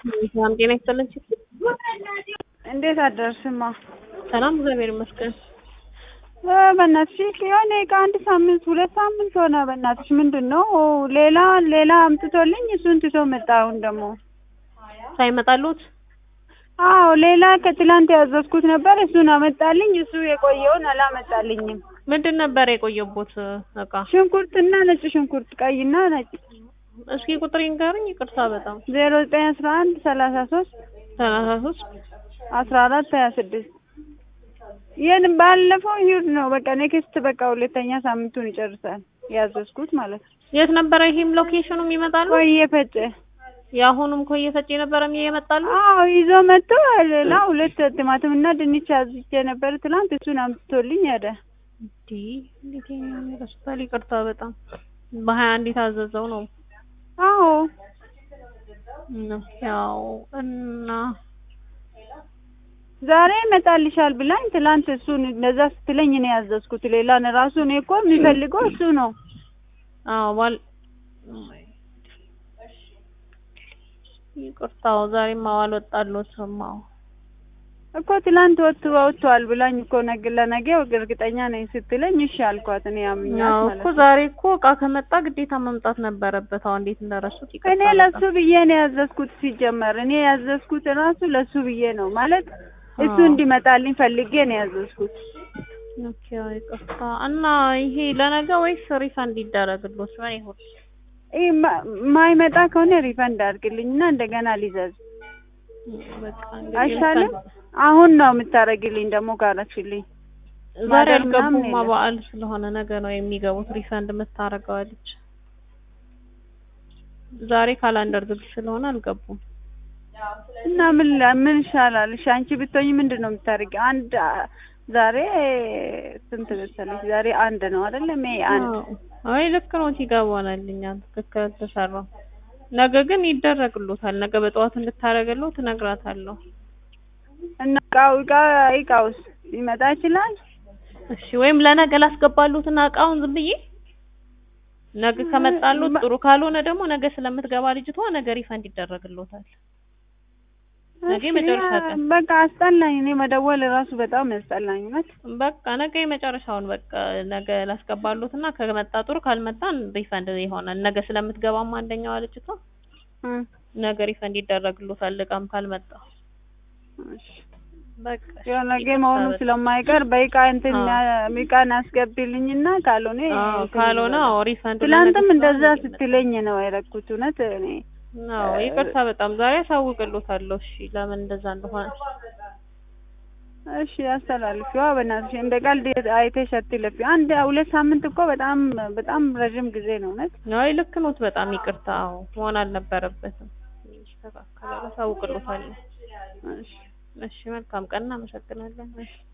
ሰላም ጤና ይስጥልን። እንዴት አደርስማ? ሰላም እግዚአብሔር ይመስገን። እ በእናትሽ የሆነ ከአንድ ሳምንት ሁለት ሳምንት ሆነ። በእናትሽ ምንድን ነው ሌላ ሌላ አምጥቶልኝ እሱን ትቶ መጣ። አሁን ደግሞ ሳይመጣሉት አዎ ሌላ ከትላንት ያዘዝኩት ነበር እሱን አመጣልኝ። እሱ የቆየውን አላመጣልኝም። ምንድን ነበር የቆየቦት እቃ? ሽንኩርትና ነጭ ሽንኩርት ቀይና ነጭ እስኪ ቁጥር ይንገሩኝ። ይቅርታ በጣም ዜሮ ዘጠኝ አስራ አንድ ሰላሳ ሶስት ሰላሳ ሶስት አስራ አራት ሀያ ስድስት ይህን ባለፈው ይሁድ ነው በቃ ኔክስት በቃ ሁለተኛ ሳምንቱን ይጨርሳል ያዘዝኩት ማለት ነው። የት ነበረ ይሄም ሎኬሽኑ ይመጣሉ? ቆየ ፈጨ የአሁኑም ኮየ ፈጭ ነበረ ይመጣሉ? አዎ ይዞ መጥቶ ሌላ ሁለት ቲማቲም እና ድንች አዝቼ ነበር ትላንት እሱን አምጥቶልኝ ሄደ። እንዲ እንዴት ይረስታል? ይቅርታ በጣም በሀያ አንድ የታዘዘው ነው አዎ ነው ያው እና ዛሬ ይመጣልሻል ብላኝ ትላንት እሱን እንደዛ ስትለኝ ነው ያዘዝኩት። ሌላ ነው ራሱ እኔ እኮ የሚፈልገው እሱ ነው። አዎ ባል ይቅርታው ዛሬማ አልወጣልዎትም። አዎ እኮ ትላንት ወጥ ወጥቷል ብላኝ እኮ ነገ ለነገ እርግጠኛ ነኝ ስትለኝ እሺ አልኳት። እኔ አምኛት ያው ማለት እኮ ነው። ዛሬ እኮ እቃ ከመጣ ግዴታ መምጣት ነበረበት። አሁን እንዴት እንደረሱት ይቅርታ እኔ ለሱ ብዬ ነው ያዘዝኩት። ሲጀመር እኔ ያዘዝኩት ራሱ ለሱ ብዬ ነው ማለት እሱ አዎ። እንዲመጣልኝ ፈልጌ ነው ያዘዝኩት። ኦኬ ይቅርታ። እና ይሄ ለነገ ወይስ ሪፈንድ ይደረግልዎት? ምን ይሁን? ይህ ማይመጣ ከሆነ ሪፈንድ አድርግልኝ እና እንደገና ሊዘዝ በቃ እንግዲህ አይሻልም? ሪፈንድ- አሁን ነው የምታደርግልኝ ደግሞ ካረችልኝ ዛሬ ማደር አልገቡማ። ምናምን የለም። በዓል ስለሆነ ነገ ነው የሚገቡት። ሪፈንድ የምታረገው ልጅ ዛሬ ካላንደር ዝግ ስለሆነ አልገቡም። እና ምን ላ- ምን ይሻላል? እሺ አንቺ ብትሆኝ ምንድን ነው የምታደርጊው? አንድ አ- ዛሬ ስንት መሰለሽ? ዛሬ አንድ ነው አይደለ? ሜይ አንድ አዎ። አይ ልክ ነው ይገባናል። እኛ ትክክል ተሰራው። ነገ ግን ይደረግሎታል። ነገ በጠዋት እንድታረግለው ትነግራታለሁ። እና እቃው እቃ እቃውስ ሊመጣ ይችላል? እሺ ወይም ለነገ ላስገባሉትና እቃውን ዝም ብዬ ነገ ከመጣሉት ጥሩ፣ ካልሆነ ደግሞ ነገ ስለምትገባ ልጅቷ ነገ ሪፈንድ ይደረግሎታል። ነገ እሺ፣ የመጨረሻ ያ- ቀን በቃ አስጠላኝ። እኔ መደወል ራሱ በጣም ያስጠላኝ እውነት። በቃ ነገ የመጨረሻውን በቃ ነገ ላስገባሉትና ከመጣ ጥሩ፣ ካልመጣን ሪፈንድ ይሆናል። ነገ ስለምትገባም አንደኛዋ ልጅቷ እ ነገ ሪፈንድ ይደረግሎታል እቃም ካልመጣ እሺ። በቃ ያው ነገ መሆኑ ስለማይቀር በእቃ እንትን አዎ። እቃን አስገቢልኝና ካልሆነ አዎ እንትን ካልሆነ ይበላል። አዎ ሪፈንድ ትላንትም እንደዛ ስትለኝ ነው የረኩት እውነት እኔ አዎ ይቅርታ በጣም ዛሬ አሳውቅሎታለሁ። እሺ ለምን እንደዛ እንደሆነ እሺ አስተላልፊዋ በእናትሽ እንደ ቀልድ አይተሽ አትለፊ። አንድ ሁለት ሳምንት እኮ በጣም በጣም ረዥም ጊዜ ነው እውነት። አይ ልክ ኖት። በጣም ይቅርታ። አዎ መሆን አልነበረበትም። ይስተካከላል። አሳውቅሎታለሁ። እሺ እሺ መልካም ቀን። እናመሰግናለን። እሺ